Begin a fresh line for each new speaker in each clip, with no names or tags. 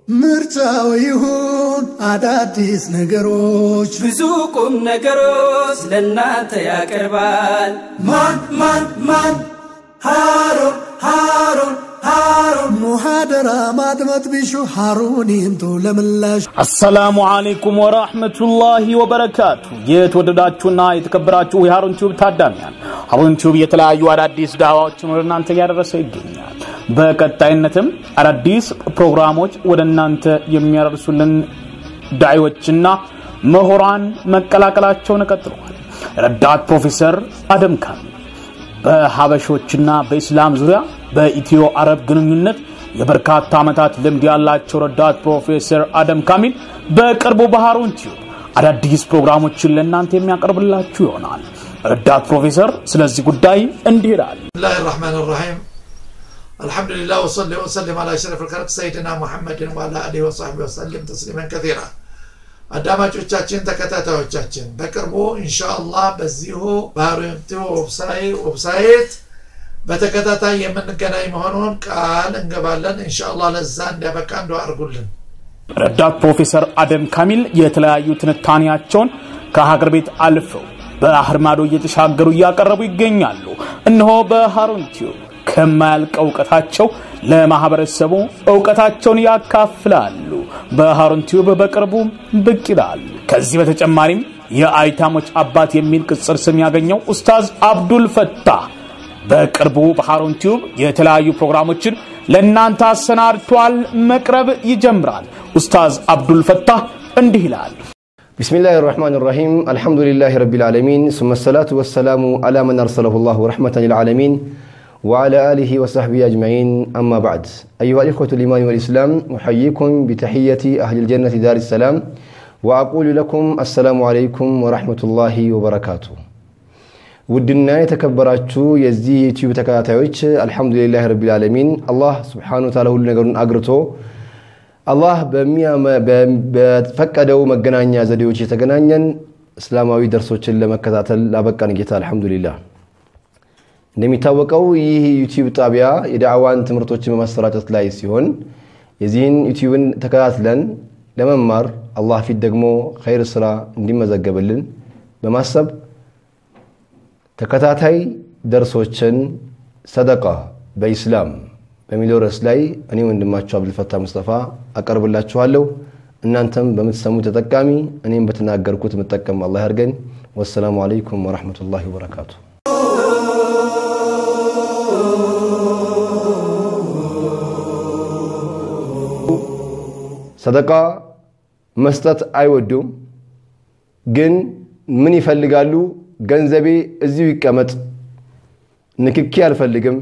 ምርጫው ይሁን አዳዲስ ነገሮች
ብዙ ቁም ነገሮች ለእናንተ ያቀርባል።
ማን ማን ማን ሃሩን ሃሩን ሃሩን ሙሃደራ ማድመጥ ቢሹ ሃሩን ይምጡ ለምላሽ
አሰላሙ አለይኩም ወራህመቱላሂ ወበረካቱ። የተወደዳችሁና የተከበራችሁ የሃሩን ቲዩብ ታዳሚያን ሃሩን ቲዩብ የተለያዩ አዳዲስ ዳዋዎችን ወደ እናንተ እያደረሰ ይገኛል። በቀጣይነትም አዳዲስ ፕሮግራሞች ወደ እናንተ የሚያደርሱልን ዳዒዎችና ምሁራን መቀላቀላቸውን ቀጥለዋል። ረዳት ፕሮፌሰር አደም ካሚል በሀበሾችና በኢስላም ዙሪያ በኢትዮ አረብ ግንኙነት የበርካታ ዓመታት ልምድ ያላቸው ረዳት ፕሮፌሰር አደም ካሚል በቅርቡ በሃሩን ቲዩብ አዳዲስ ፕሮግራሞችን ለእናንተ የሚያቀርብላችሁ ይሆናል። ረዳት ፕሮፌሰር ስለዚህ ጉዳይ እንዲህ ይላል።
بسم الله الرحمن الرحيم الحمد لله وصلي وسلم على اشرف الخلق سيدنا محمد وعلى اله وصحبه وسلم تسليما كثيرا አዳማጮቻችን ተከታታዮቻችን በቅርቡ ኢንሻአላህ በዚሁ ባህሪንቲ ዌብሳይት በተከታታይ የምንገናኝ መሆኑን ቃል እንገባለን ኢንሻአላህ ለዛ እንዲያበቃ እንደ አድርጉልን
ረዳት ፕሮፌሰር አደም ካሚል የተለያዩ ትንታኔያቸውን ከሀገር ቤት አልፈው ባህር ማዶ እየተሻገሩ እያቀረቡ ይገኛሉ። እነሆ በሃሩን ቲዩብ ከማያልቀው እውቀታቸው ለማህበረሰቡ እውቀታቸውን ያካፍላሉ። በሃሩን ቲዩብ በቅርቡ ብቅ ይላል። ከዚህ በተጨማሪም የአይታሞች አባት የሚል ቅጽል ስም ያገኘው ኡስታዝ አብዱል ፈታህ በቅርቡ በሃሩን ቲዩብ የተለያዩ ፕሮግራሞችን ለእናንተ አሰናድቷል። መቅረብ ይጀምራል። ኡስታዝ አብዱል ፈታህ እንዲህ ይላል።
بسم الله الرحمن الرحيم الحمد لله رب العالمين ثم الصلاة والسلام على من أرسله الله رحمة للعالمين وعلى آله وصحبه أجمعين أما بعد أيها الإخوة الإيمان والإسلام أحييكم بتحية أهل الجنة دار السلام وأقول لكم السلام عليكم ورحمة الله وبركاته ውድና የተከበራችሁ የዚህ ዩቲዩብ ተከታታዮች አልሐምዱሊላህ ረቢል ዓለሚን አላህ ስብሓነ ወተዓላ ሁሉ ነገሩን አግርቶ አላህ በፈቀደው መገናኛ ዘዴዎች የተገናኘን እስላማዊ ደርሶችን ለመከታተል ላበቃን ጌታ አልሐምዱሊላህ። እንደሚታወቀው ይህ ዩቲዩብ ጣቢያ የዳዕዋን ትምህርቶችን በማሰራጨት ላይ ሲሆን የዚህን ዩቲዩብን ተከታትለን ለመማር አላህ ፊት ደግሞ ኸይር ስራ እንዲመዘገብልን በማሰብ ተከታታይ ደርሶችን ሰደቃ በኢስላም በሚለው ርዕስ ላይ እኔ ወንድማችሁ አብዱልፈታ ሙስጠፋ አቀርብላችኋለሁ። እናንተም በምትሰሙ ተጠቃሚ እኔም በተናገርኩት የምጠቀም አላህ ያድርገኝ። ወሰላሙ አለይኩም ወረሕመቱላሂ ወበረካቱ። ሰደቃ መስጠት አይወዱም፣ ግን ምን ይፈልጋሉ? ገንዘቤ እዚሁ ይቀመጥ፣ ንክኪ አልፈልግም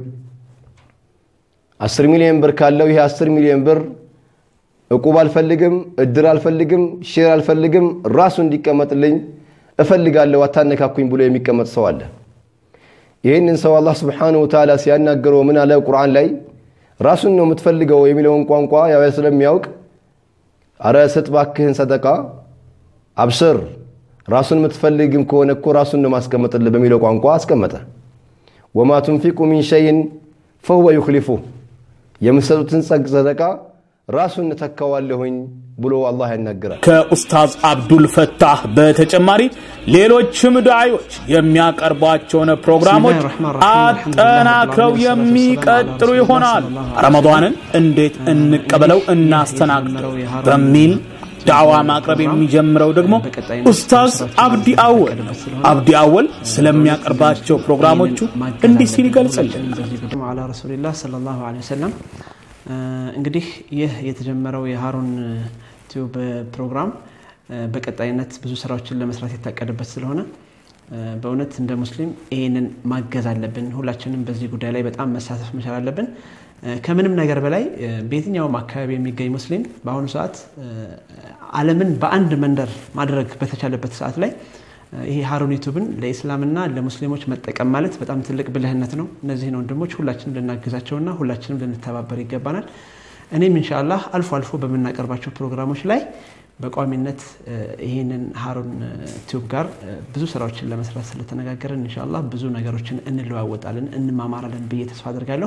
አስር ሚሊዮን ብር ካለው ይሄ አስር ሚሊዮን ብር እቁብ አልፈልግም፣ እድር አልፈልግም፣ ሼር አልፈልግም፣ ራሱ እንዲቀመጥልኝ እፈልጋለሁ፣ አታነካኩኝ ብሎ የሚቀመጥ ሰው አለ። ይህንን ሰው አላህ ስብሓነሁ ወተዓላ ሲያናገረው ምን አለ ቁርአን ላይ ራሱን ነው የምትፈልገው የሚለውን ቋንቋ ያው ስለሚያውቅ አረ ስጥ ባክህን ሰደቃ አብስር፣ ራሱን የምትፈልግም ከሆነ እኮ ራሱን ነው ማስቀመጥልህ በሚለው ቋንቋ አስቀመጠ። ወማ ቱንፊቁ ሚን ሸይን ፈሁወ ዩክሊፉ የምትሰጡትን ጸግ ሰደቃ ራሱን እተካዋለሁኝ ብሎ አላህ ያናግራል።
ከኡስታዝ አብዱል ፈታህ በተጨማሪ ሌሎችም ዳዒዎች የሚያቀርቧቸውን ፕሮግራሞች አጠናክረው የሚቀጥሉ ይሆናል። ረመዷንን እንዴት እንቀበለው እናስተናግደው በሚል ዳዕዋ ማቅረብ የሚጀምረው ደግሞ ኡስታዝ አብዲ አወል ነው። አብዲ አወል ስለሚያቀርባቸው ፕሮግራሞቹ እንዲህ ሲል ይገልጽልናል።
አላ ረሱሊላህ ሰለላሁ ዐለይሂ ወሰለም እንግዲህ ይህ የተጀመረው የሃሩን ቲዩብ ፕሮግራም በቀጣይነት ብዙ ስራዎችን ለመስራት የታቀደበት ስለሆነ በእውነት እንደ ሙስሊም ይህንን ማገዝ አለብን። ሁላችንም በዚህ ጉዳይ ላይ በጣም መሳተፍ መቻል አለብን። ከምንም ነገር በላይ በየትኛውም አካባቢ የሚገኝ ሙስሊም በአሁኑ ሰዓት ዓለምን በአንድ መንደር ማድረግ በተቻለበት ሰዓት ላይ ይሄ ሃሩን ዩቱብን ለኢስላምና ለሙስሊሞች መጠቀም ማለት በጣም ትልቅ ብልህነት ነው። እነዚህን ወንድሞች ሁላችንም ልናግዛቸውና ሁላችንም ልንተባበር ይገባናል። እኔም ኢንሻአላህ አልፎ አልፎ በምናቀርባቸው ፕሮግራሞች ላይ በቋሚነት ይህንን ሃሩን ቲዩብ ጋር ብዙ ስራዎችን ለመስራት ስለተነጋገርን ኢንሻአላህ ብዙ ነገሮችን እንለዋወጣለን፣ እንማማራለን ብዬ ተስፋ አድርጋለሁ።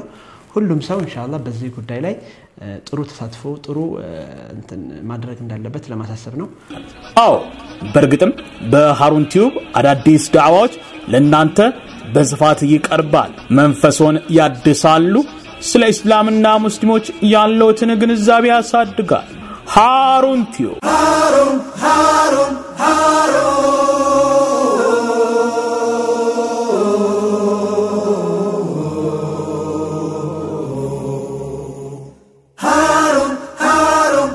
ሁሉም ሰው እንሻላ በዚህ ጉዳይ ላይ ጥሩ ተሳትፎ ጥሩ እንትን ማድረግ እንዳለበት ለማሳሰብ ነው።
አዎ በእርግጥም በሃሩን ቲዩብ አዳዲስ ዳዕዋዎች ለእናንተ በስፋት ይቀርባል። መንፈሶን ያድሳሉ። ስለ እስላምና ሙስሊሞች ያለውትን ግንዛቤ ያሳድጋል። ሃሩን ቲዩብ
ሃሩን ሃሩን ሃሩን ሃሩን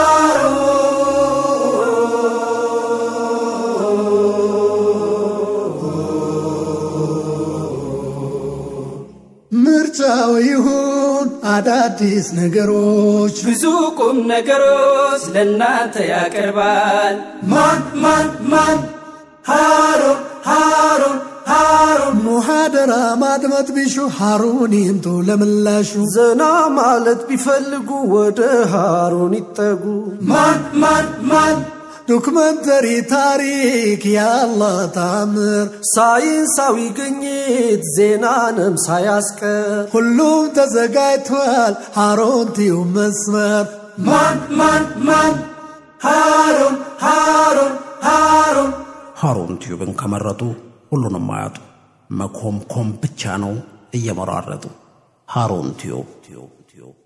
ምርጫው ይሁን አዳዲስ ነገሮች
ብዙ ቁም ነገሮች ለእናንተ ያቀርባል።
ማን ማን ማን ሃሩን ሃሩን ሃሩን ሙሃደራ ማድመጥ ቢሹ ሃሩን ይምጡ ለምላሹ
ዘና ማለት ቢፈልጉ ወደ ሃሩን ይጠጉ።
ማን ማን ማን ዶክመንተሪ ታሪክ የአላህ ታምር
ሳይንሳዊ ግኝት ዜናንም ሳያስቀር
ሁሉም ተዘጋጅቷል ሃሩን ቲዩብ መስመር ማን ማን ማን ሃሩን ሃሩን ሃሩን
ሃሩን ቲዩብን ከመረጡ ሁሉንም አያጡ። መኮምኮም ብቻ ነው እየመራረጡ። ሃሩን ቲዩብ ቲዩብ ቲዩብ